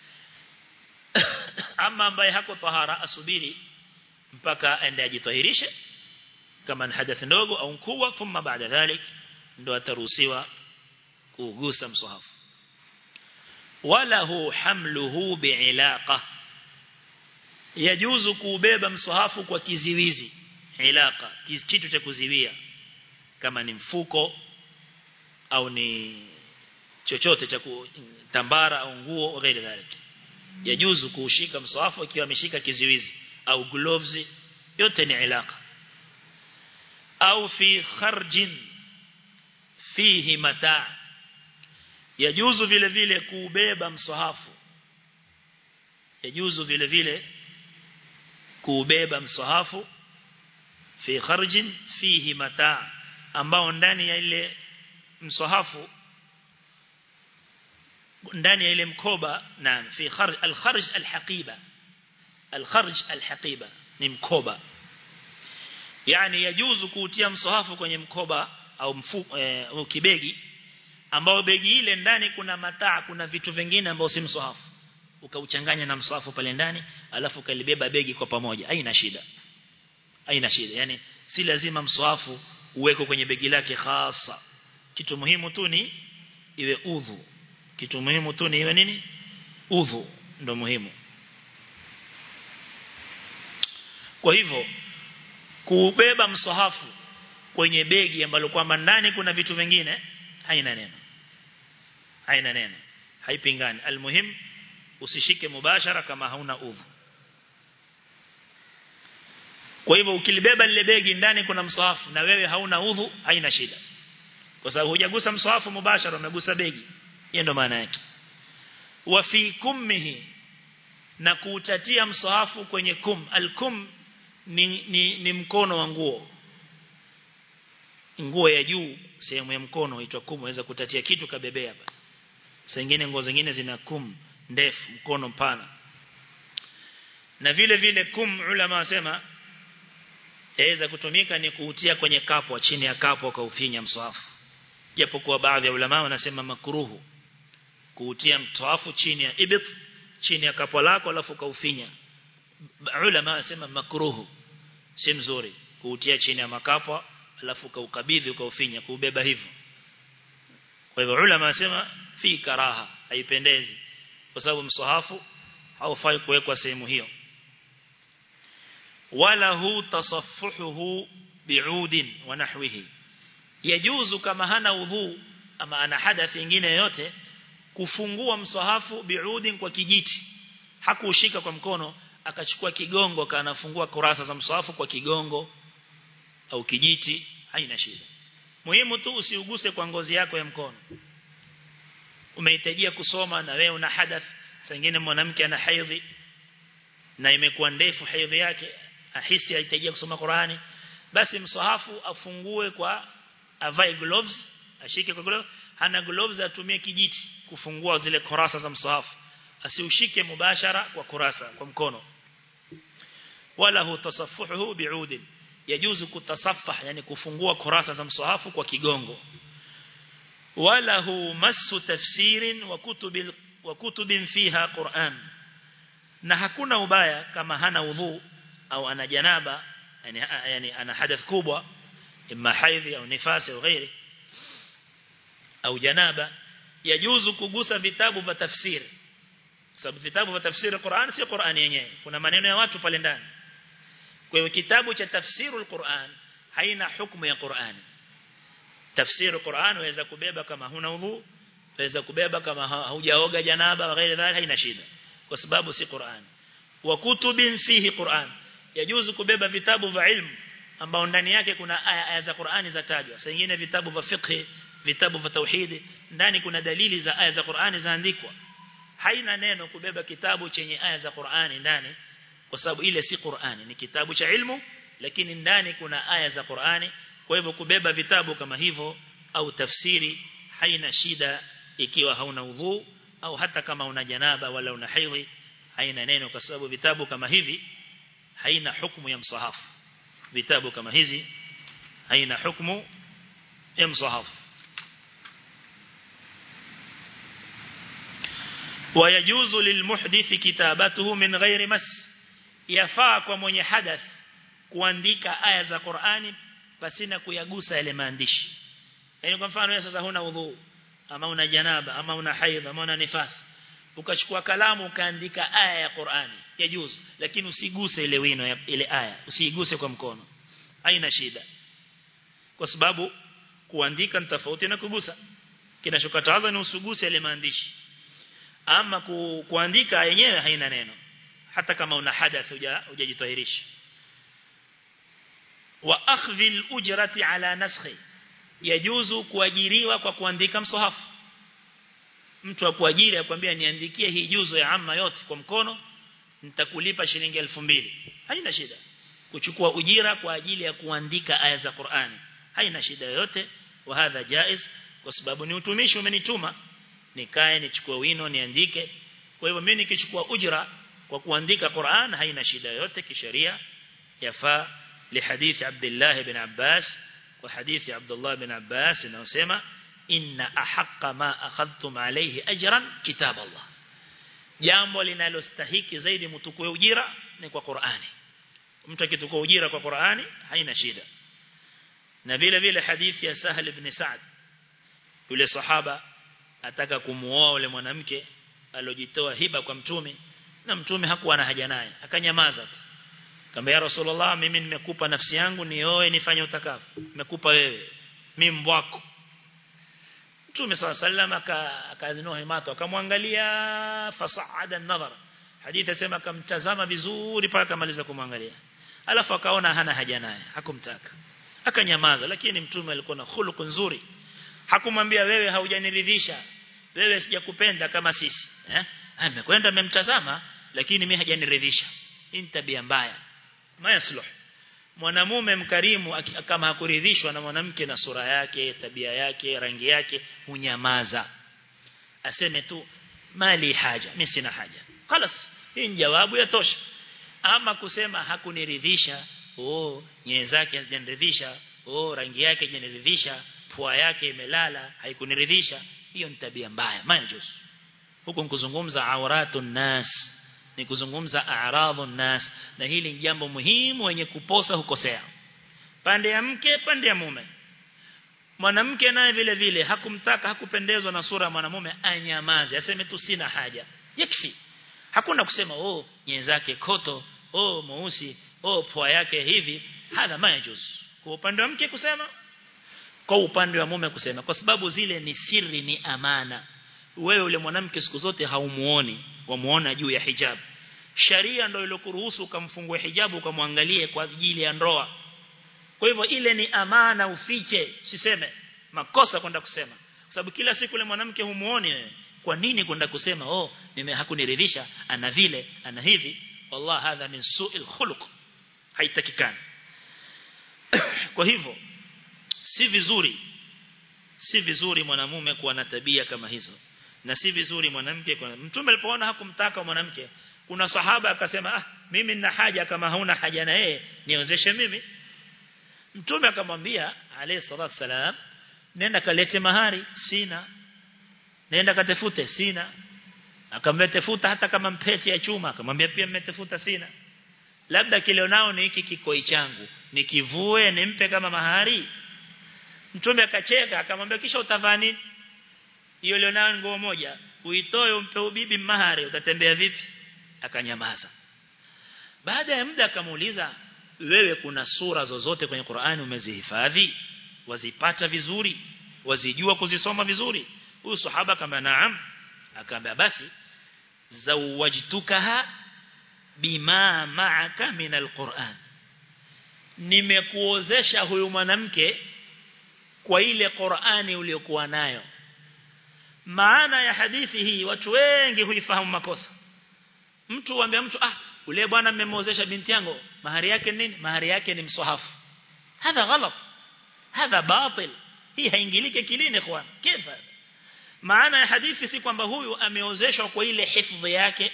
ama ambaye hako tahara asubiri mpaka aende ajitahirishe kama ni hadath ndogo au mkubwa thumma baada dhalik ndio ataruhusiwa kugusa msahafu walahu hamluhu bi'ilaqa yajuzu kubeba msahafu kwa kiziwizi ilaqa kitu cha kuziwia kama ni mfuko au ni chochote cha tambara au nguo ghairi dhalik yajuzu kuushika msahafu ikiwa ameshika kiziwizi au gloves yote ni ilaka au fi kharjin fihi mataa yajuzu vile vile kuubeba msahafu yajuzu vile vile kuubeba msahafu fi kharjin fihi mataa ambao ndani ya ile msahafu ndani ya ile mkoba na fi kharj al-kharj al-haqiba al-kharj al-haqiba ni mkoba yani yajuzu kuutia msahafu kwenye mkoba au mfu, e, kibegi ambao begi ile ndani kuna mataa kuna vitu vingine ambao si msahafu ukauchanganya na msahafu pale ndani alafu kalibeba begi kwa pamoja haina shida haina shida yani si lazima msahafu uweko kwenye begi lake hasa kitu muhimu tu ni iwe udhu kitu muhimu tu ni iwe nini udhu ndo muhimu kwa hivyo kubeba msahafu kwenye begi ambalo kwamba ndani kuna vitu vingine haina neno haina neno haipingani almuhim usishike mubashara kama hauna udhu kwa hivyo ukilibeba lile begi ndani kuna msahafu na wewe hauna udhu haina shida kwa sababu hujagusa msahafu mubashara umegusa begi hiyo ndo maana yake wa fi kummihi na kuutatia msahafu kwenye kum alkum ni, ni, ni mkono wa nguo nguo ya juu sehemu ya mkono huitwa kum waweza kutatia kitu kabebea hapa saa nyingine nguo zingine zina kum ndefu mkono mpana na vile vile kum ulama wasema yaweza kutumika ni kuutia kwenye kapo chini ya kapo kaufinya mswafu japokuwa baadhi ya ulama wanasema makruhu kuutia mswafu chini ya ibit chini ya kapo lako alafu kaufinya ulama wanasema makruhu si mzuri kuutia chini ya makapo alafu kaukabidhi ukaufinya kuubeba hivyo kwa hivyo ulama wanasema fi karaha haipendezi kwa sababu msahafu haufai kuwekwa sehemu hiyo wala hu tasaffuhu bi'udin wa nahwihi yajuzu kama hana udhu ama ana hadathi nyingine yote kufungua msahafu bi'udin kwa kijiti hakuushika kwa mkono akachukua kigongo kanafungua kurasa za msahafu kwa kigongo au kijiti haina shida muhimu tu usiuguse kwa ngozi yako ya mkono umehitajia kusoma na wewe una hadath sengine mwanamke ana haidhi na imekuwa ndefu haidhi yake ahisi ahitajia kusoma Qur'ani basi msahafu afungue kwa avae gloves ashike kwa gloves hana gloves atumie kijiti kufungua zile kurasa za msahafu asiushike mubashara kwa kurasa kwa mkono wala hu tasaffuhu bi'udin yajuzu kutasaffah yani kufungua kurasa za msahafu kwa kigongo wala hu masu tafsirin wa kutubil wa kutubin fiha Qur'an na hakuna ubaya kama hana udhu au ana janaba yani, yani ana hadath kubwa imma haidhi au nifasi au ghairi au janaba yajuzu kugusa vitabu vya tafsiri sababu vitabu vya tafsiri Qur'an si Qur'an yenyewe kuna maneno ya watu pale ndani kwa hiyo kitabu cha tafsirul Qur'an haina hukumu ya Qur'ani tafsiri Qur'an waweza kubeba kama huna udhu waweza kubeba kama haujaoga janaba ghairi dhalika haina shida kwa sababu si Qur'an wa kutubin fihi Qur'an yajuzu kubeba vitabu vya ilmu ambao ndani yake kuna aya, aya za Qur'ani zatajwa saa nyingine vitabu vya fiqh vitabu vya tauhid ndani kuna dalili za aya za Qur'ani zaandikwa haina neno kubeba kitabu chenye aya za Qur'ani ndani kwa sababu ile si Qur'ani ni kitabu cha ilmu lakini ndani kuna aya za Qur'ani kwa hivyo kubeba vitabu kama hivyo au tafsiri haina shida ikiwa hauna udhu au hata kama una janaba wala una haidhi haina neno kwa sababu vitabu kama hivi haina hukumu ya msahafu vitabu kama hizi haina hukumu ya msahafu ويجوز للمحدث كتابته من غير مس yafaa kwa mwenye hadath kuandika aya za Qur'ani pasina kuyagusa yale maandishi yaani kwa mfano wewe sasa huna udhu ama una janaba ama una haidha ama una nifasi ukachukua kalamu ukaandika aya ya Qur'ani yajuzu lakini usiguse ile wino ya ile aya usiiguse kwa mkono haina shida kwa sababu kuandika ni tofauti na kugusa kinachokataza ni usuguse ile maandishi ama ku, kuandika yenyewe haina neno hata kama una hadath hujajitahirisha wa akhdhi al-ujrati ala naskhi yajuzu kuajiriwa kwa kuandika msahafu mtu akuajiri akwambia niandikie hii juzo ya amma yote kwa mkono nitakulipa shilingi 2000 haina shida kuchukua ujira kwa ajili ya kuandika aya za Qur'ani haina shida yoyote wa hadha jaiz kwa sababu ni utumishi umenituma nikae nichukue wino niandike kwa hivyo mimi nikichukua ujira kwa kuandika Qur'an haina shida yoyote kisheria yafaa لحديث عبد الله بن عباس وحديث عبد الله بن عباس انه سما ان احق ما اخذتم عليه اجرا كتاب الله jambo linalostahiki zaidi mtukue ujira ni kwa Qur'ani mtu akitukua ujira kwa Qur'ani haina shida na vile vile hadithi ya Sahal ibn Sa'd yule sahaba ataka kumuoa yule mwanamke alojitoa hiba kwa mtume na mtume hakuwa na haja naye akanyamaza tu kama ya Rasulullah mimi nimekupa nafsi yangu nioe nifanye utakavyo nimekupa wewe mimi mbwako Mtume sallam akazinua himato akamwangalia fasaada an-nazar hadithi sema akamtazama vizuri mpaka akamaliza kumwangalia alafu akaona hana haja naye hakumtaka akanyamaza lakini mtume alikuwa na khuluq nzuri hakumwambia wewe haujaniridhisha wewe sijakupenda kama sisi eh amekwenda amemtazama lakini mimi hajaniridhisha hii ni tabia mbaya mayasluh mwanamume mkarimu kama hakuridhishwa na mwanamke na sura yake tabia yake rangi yake hunyamaza aseme tu mali haja mimi sina haja خلاص hii ni jawabu ya tosha ama kusema hakuniridhisha oh nyewe zake hazijaniridhisha oh rangi yake hajaniridhisha pua yake imelala haikuniridhisha hiyo ni tabia mbaya majuzu huko nikuzungumza auratun nas ni kuzungumza a'radhun nas na hili ni jambo muhimu wenye kuposa hukosea pande ya mke pande ya mume mwanamke naye vile vile hakumtaka hakupendezwa na sura ya mwanamume anyamaze aseme tu sina haja yakfi hakuna kusema oh nyenye zake koto oh mweusi oh pua yake hivi hadha majuz kwa upande wa mke kusema kwa upande wa mume kusema kwa sababu zile ni siri ni amana wewe yule mwanamke siku zote haumuoni wamuona juu ya hijab sharia ndio ilokuruhusu ukamfungue hijabu ukamwangalie kwa ajili ya ndoa kwa hivyo ile ni amana ufiche siseme makosa kwenda kusema kwa sababu kila siku yule mwanamke humuoni wewe kwa nini kwenda kusema oh nime hakuniridhisha ana vile ana hivi wallah hadha min su'il khuluq haitakikani kwa hivyo si vizuri si vizuri mwanamume kuwa na tabia kama hizo na si vizuri mwanamke kwa mtume alipoona hakumtaka mwanamke kuna sahaba akasema ah mimi nina haja kama hauna haja na yeye niozeshe mimi mtume akamwambia alayhi salatu salam nenda kalete mahari sina nenda katafute sina akamtafuta hata kama mpete ya chuma akamwambia pia mmetafuta sina labda kile nao ni hiki kikoi changu nikivue nimpe kama mahari mtume akacheka akamwambia kisha utavaa nini hiyo leo nayo nguo moja uitoe umpe ubibi mahari utatembea vipi akanyamaza baada ya muda akamuuliza wewe kuna sura zozote kwenye Qur'ani umezihifadhi wazipata vizuri wazijua kuzisoma vizuri huyu sahaba kama naam akaambia basi zawajtukaha bima ma'aka min alquran nimekuozesha huyu mwanamke kwa ile Qur'ani uliyokuwa nayo maana ya hadithi hii watu wengi huifahamu makosa mtu waambia mtu ah ule bwana mmemozesha binti yangu mahari yake nini mahari yake ni msahafu hadha ghalat hadha batil hii haingilike kilini ikhwan kifa maana ya hadithi si kwamba huyu ameozeshwa kwa ile hifadhi yake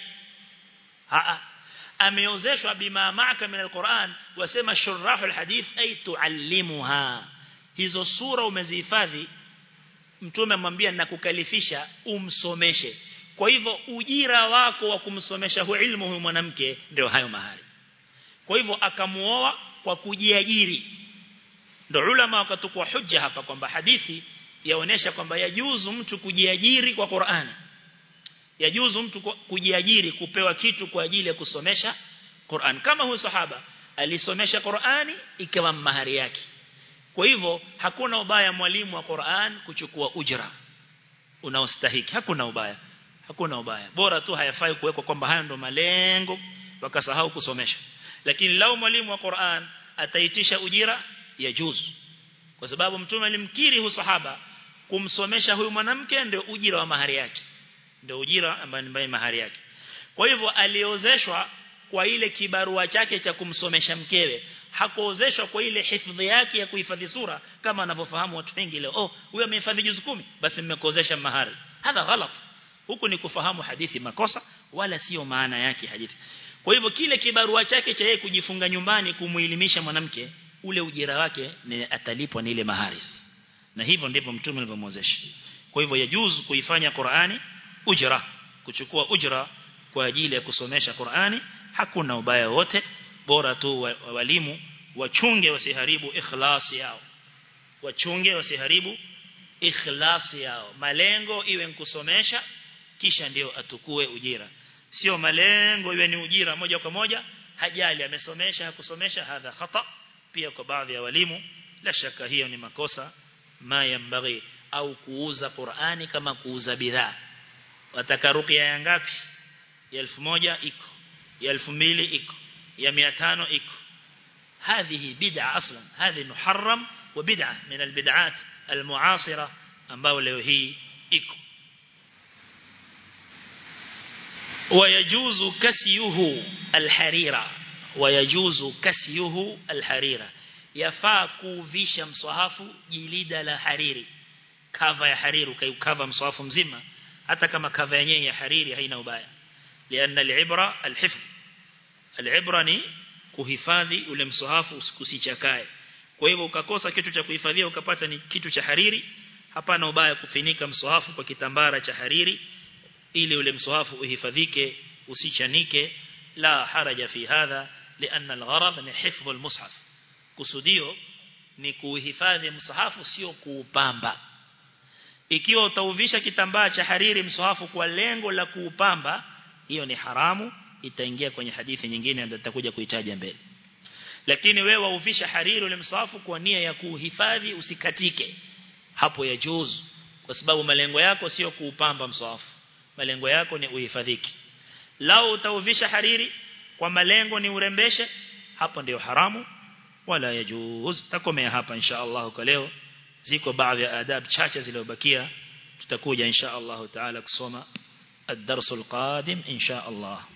a ameozeshwa bima ma'aka min alquran wasema shurahul hadith ay tuallimuha hizo sura umezihifadhi mtume amwambia nakukalifisha umsomeshe kwa hivyo ujira wako wa kumsomesha hu ilmu huyu mwanamke ndio hayo mahari kwa hivyo akamuoa kwa kujiajiri ndio ulama wakatukua hujja hapa kwamba hadithi yaonesha kwamba yajuzu mtu kujiajiri kwa Qur'ani yajuzu mtu kujiajiri kupewa kitu kwa ajili ya kusomesha Qur'an kama huyu sahaba alisomesha Qur'ani ikawa mahari yake kwa hivyo hakuna ubaya mwalimu wa Qur'an kuchukua ujra unaostahiki hakuna ubaya hakuna ubaya bora tu hayafai kuwekwa kwamba haya ndo malengo wakasahau kusomesha lakini lao mwalimu wa Qur'an ataitisha ujira ya juzu kwa sababu mtume alimkiri hu sahaba kumsomesha huyu mwanamke ndio ujira wa mahari yake ndio ujira ambaye ni mahari yake kwa hivyo aliozeshwa kwa ile kibarua chake cha kumsomesha mkewe hakuozeshwa kwa ile hifadhi yake ya kuhifadhi sura kama anavyofahamu watu wengi leo oh huyo amehifadhi juzu kumi basi mmekuozesha mahari hadha ghalat huku ni kufahamu hadithi makosa wala sio maana yake hadithi kwa hivyo kile kibarua chake cha yeye kujifunga nyumbani kumuelimisha mwanamke ule ujira wake ni atalipwa ni ile mahari na hivyo ndivyo mtume alivyomwozesha kwa hivyo yajuzu kuifanya Qur'ani ujra kuchukua ujra kwa ajili ya kusomesha Qur'ani hakuna ubaya wote bora tu walimu wachunge wasiharibu ikhlasi yao wachunge wasiharibu ikhlasi yao malengo iwe nkusomesha kisha ndio atukue ujira sio malengo iwe ni ujira moja kwa moja hajali amesomesha hakusomesha hadha khata pia kwa baadhi ya walimu la shaka hiyo ni makosa ma yambaghi au kuuza Qur'ani kama kuuza bidhaa wataka ruqya ya ngapi ya 1000 iko ya 2000 iko ya 500 iko هذه بدعة أصلا هذه محرم وبدعة من البدعات المعاصرة ambao leo hii iko ويجوز كسيه الحريرة ويجوز كسيه الحريرة yafaa kuvisha mswahafu jilida la hariri kava ya hariri ukaikava mswahafu mzima hata kama kava yenyewe ya hariri haina ubaya lianna al-ibra al-hifz al-ibra ni kuhifadhi ule mswahafu usichakae kwa hivyo ukakosa kitu cha kuhifadhia ukapata ni kitu cha hariri hapana ubaya kufinika mswahafu kwa kitambara cha hariri ili ule mswahafu uhifadhike usichanike la haraja fi hadha lianna al-gharad ni hifdh al-mushaf kusudio ni kuhifadhi msahafu sio kuupamba ikiwa utauvisha kitambaa cha hariri msahafu kwa lengo la kuupamba hiyo ni haramu itaingia kwenye hadithi nyingine ambayo tutakuja kuitaja mbele lakini wewe wauvisha hariri ule msahafu kwa nia ya kuhifadhi usikatike hapo ya juzu kwa sababu malengo yako sio kuupamba msahafu malengo yako ni uhifadhiki lao utauvisha hariri kwa malengo ni urembeshe hapo ndio haramu wala yajuz takomea hapa insha Allah kwa leo ziko baadhi ya adab chache zilizobakia tutakuja insha Allah taala kusoma الدرس القادم إن شاء الله